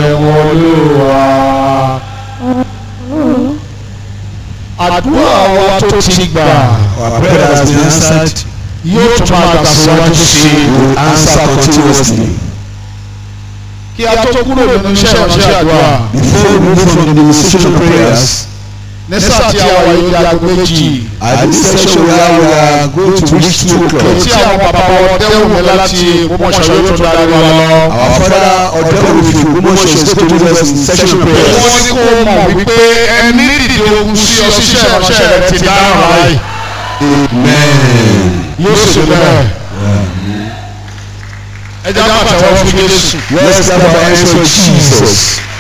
ṣeun olúwa. àdúrà wa tó ti gbà Our prayer has been answered. yóò tún máa gbà síwájú sí i. Will answer continuously. kí a tó kúrò nínú iṣẹ́ ìránṣẹ́ àdúrà Before we move from the ministration of prayers, ní sáà tí a wà yìí di aago méjì at this section where we are going to reach two o'clock, tí àwọn bàbá wọn dẹ́wù mi láti Ògbómọ̀ṣọ́ yóò tún darí wa lọ. our father Odemufi Ogbomoso is going to lead us in section wọ́n prayers. ní kó mọ̀ wípé ẹni dìde ogun sí ọ ṣiṣẹ́ ìránṣẹ́ rẹ ti dáhùn láì Amen. yóò sì bẹ́ẹ̀. ẹ jẹ́ àpàtàwọ́ fún Jésù. Let's clap our hands for Jesus.